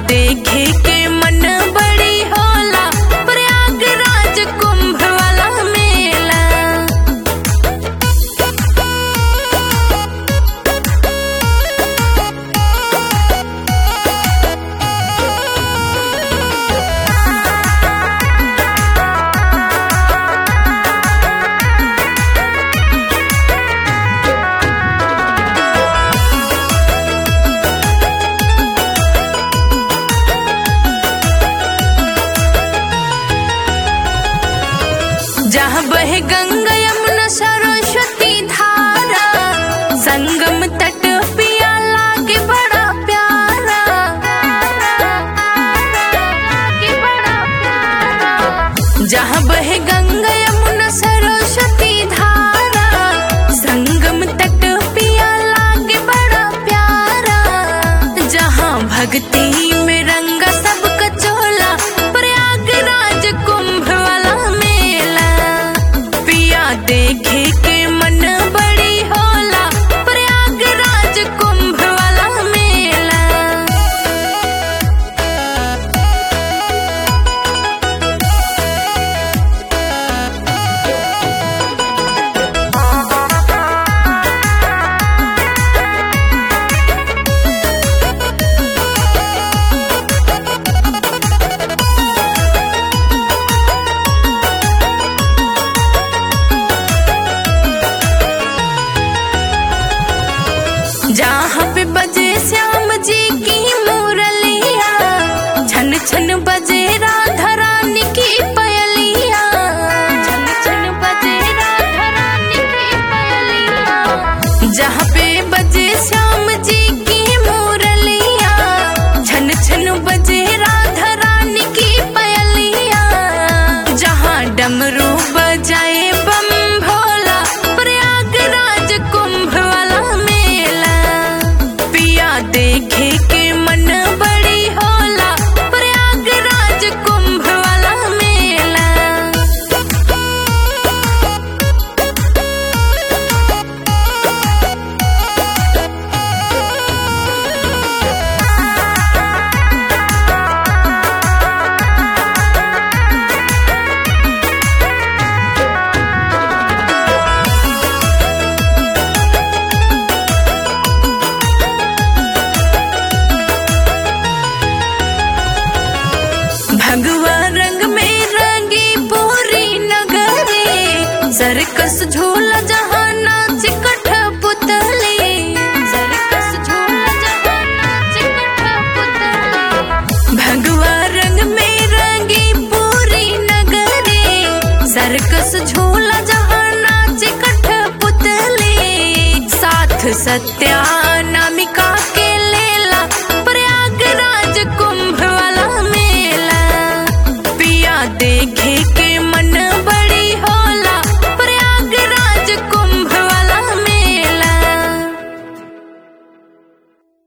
देखे के मन बड़ी होला प्रयागराज कुंभ वाला मेला जहाँ बहे गंगा यमुना सरस्वती धारा संगम तट पिया लागे बड़ा प्यारा लागे बड़ा प्यारा। जहाँ बहे गंगा यमुना सरस्वती धारा संगम तट पिया लागे बड़ा प्यारा जहाँ भक्ति में रंग सब कचोला प्रयागराज कुंभ वाला मेला पिया देखे के मन बड़ी होला प्रयागराज कुंभ वाला मेला जहाँ पे बजे श्याम जी की मुरलिया छन छन बजे राधा रानी की पयलिया छन छन बजे राधा रानी की पयलिया जहाँ पे बजे श्याम जी की मुरलिया छन छन बजे राधा रानी की पयलिया जहाँ डमरू बजाए बम भोला प्रयागराज कुंभ वाला मेला पिया देखे के मन बड़ी होला प्रयागराज कुंभ वाला मेला भगवा रंग में रंगी पूरी नगरी सर्कस झूला जहाँ नाच कठपुतली सर्कस झूला जहाँ नाच कठपुतली भगवा रंग में रंगी पूरी नगरी सर्कस झूला जहाँ नाच कठपुतली साथ सत्या